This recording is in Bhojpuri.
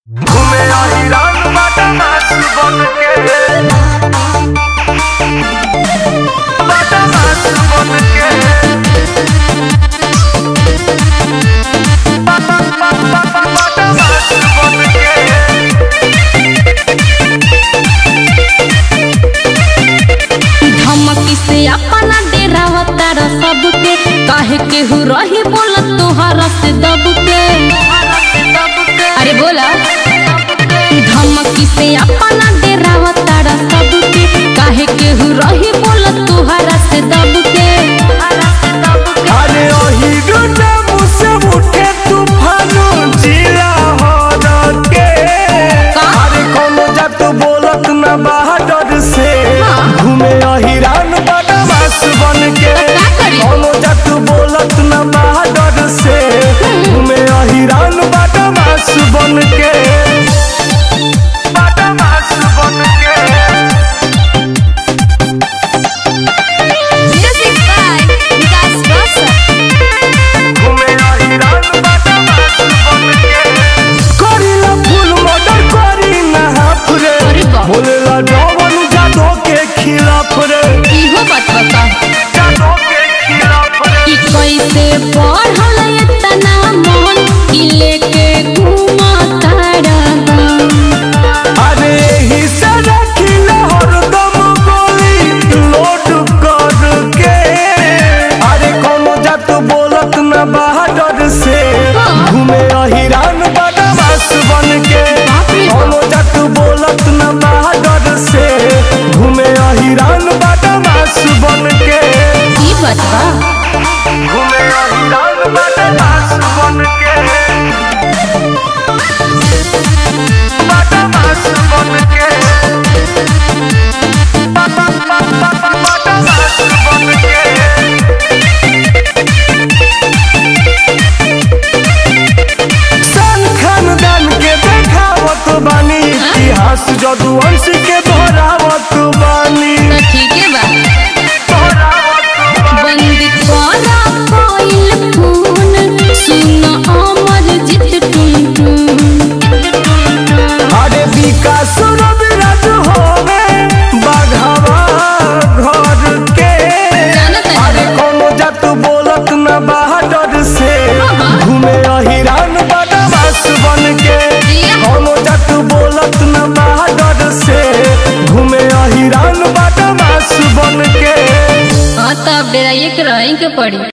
घूमे अहिरान बदमाश बन के बदमाश बन के बदमाश बन के धमकी से अपना डेरावता र सबके काहे केहू रही बोला तोहरा से दब के अरे बोला धमकी से अपना डेरावता र सबके काहे केहू रही बोला तोहरा से दब के अरे अहिरो नाम से उठे तूफानो जिला हर के का? अरे कोनो जात बोलत ना बहादुर से हाँ। घूमे अहिरान बदमाश बन के तो का करी? कोनो जात बोलत ना बहादुर से घूमे अहिरान बदमाश बन के बदमाश बन के म्यूजिक बाय विकास रोशन घूमे अहिरान बदमाश बन के करीला फूल मर्डर करी ना हाफ रे अरे बाप। बोलेला जवन जादो के खिलाफ रे इहो बात बता जादो के खिलाफ रे कि कैसे पढ़ल इतना मन कि लेके घूमता रहा अरे ही से रखिले हरदम गोली लोड कर के अरे कोनो जात बोलत ना बहादुर से हाँ। घूमे अहिरान बदमाश बन के बाप रे बाप। कोनो जात बोलत ना बहादुर से घूमे अहिरान बदमाश बन के ई बात बा घूमे अहिरान बदमाश बन के बदमाश बन के बदमाश बन के सन खानदान के देखावत बानी इतिहास जदुवंश के दोहरावत बानी तो ठीक है बा दोहरावत बानी बंद करा कोइल फोन सुन अमर जित टुन टुन अरे विकास रविराज होवे बाघावा घर के जानत है। अरे कोनो जात बोलत ना बहादुर से हाँ। घूमे अहिरान बदमाश बन के जिया। कोनो जात बोलत ना बहादुर से घूमे अहिरान बदमाश बन के हाँ तो अब डेराइए के रहें के पड़ी